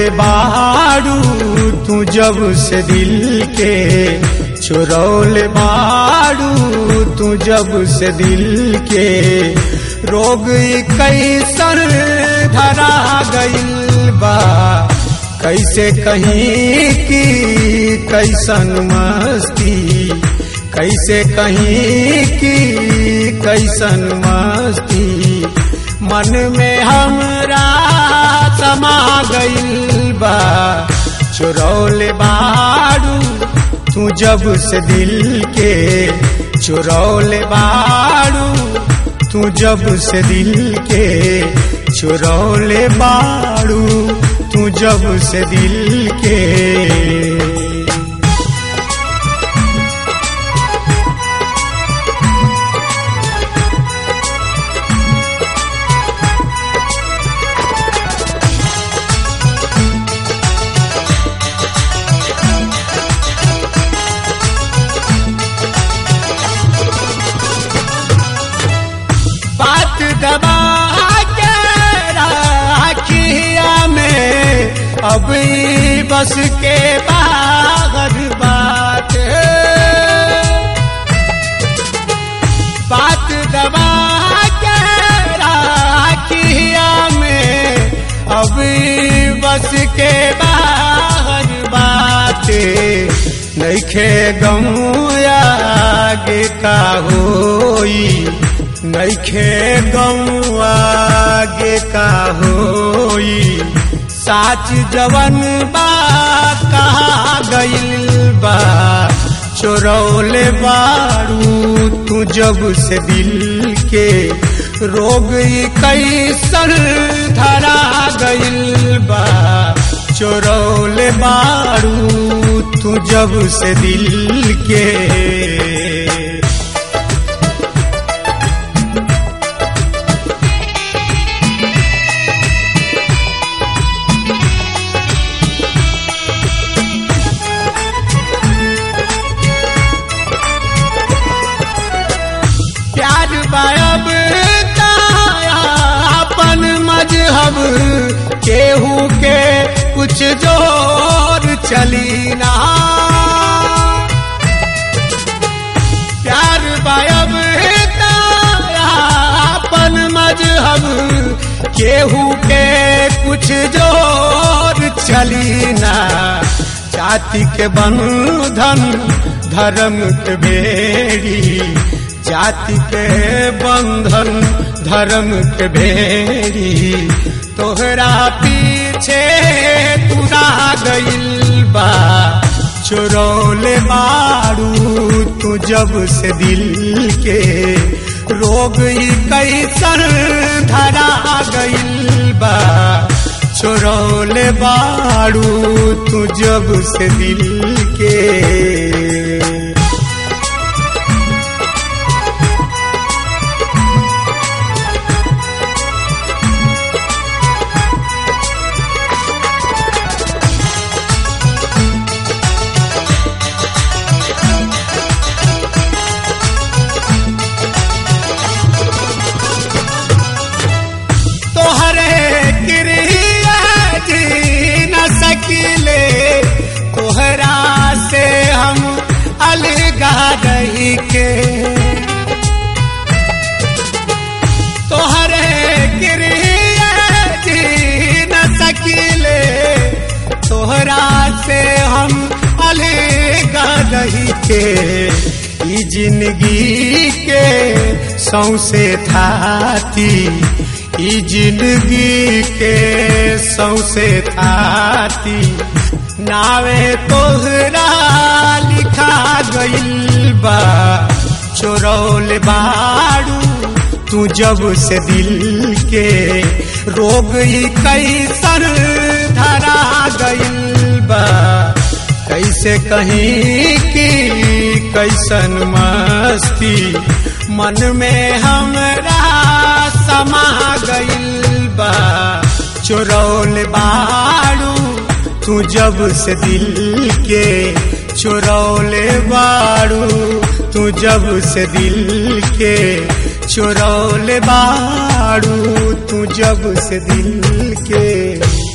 चुरौले बाड़ू तू जब से दिल के चुरौले बाड़ू तू जब से दिल के रोग कैसन धरा गइल बा कैसे कहीं की कैसन मस्ती कैसे कहीं की कैसन मस्ती मन में हमरा समा गइल बा चुरौले बाड़ू तू जब से दिल के चुरौले बाड़ू तू जब से दिल के चुरौले बाड़ू तू जब से दिल के बात दबा के राखिया में अब ई बस के बाहर बात बात दबा के राखिया में अब ई बस के बाहर बात नैखे गम आगे का होई नैखे गम आगे का होई साच जवन बा कहा गइल बा चोरौले बारू तू जब से दिल के रोग कैसन धरा गइल बा चोरौले बारू तू जब से दिल के प्यार बायब अपन मजहब केहू के कुछ जोर चली ना प्यार बायब अपन मजहब केहू के कुछ जोर चली ना जाति के बंधन धर्म के बेड़ी जाति के बंधन धर्म के बेड़ी तोहरा पीछे तुरा गइल बा चोरौले मारू तू जब से दिल के रोग कैसन धरा गइल बा चोरौले बाड़ू तू जब से दिल के तोहरे क्रिया जी न सकिले तोहरा से हम अलगा रही के तोहरे क्रिया जी न सकिले तोहरा से हम अलगा रही के ई जिंदगी के सौसे थाती ई जिंदगी के सौसे थाती नावे तोहरा लिखा गइल बा चोरौल बाड़ू तू जब से दिल के रोग ही कैसन धरा गइल बा कैसे कहीं की कैसन मस्ती मन में हमरा समा गइल बा चोरौल बाड़ू तू जब से दिल के चोरौले बाड़ू तू जब से दिल के चोरौले बाड़ू तू जब से दिल के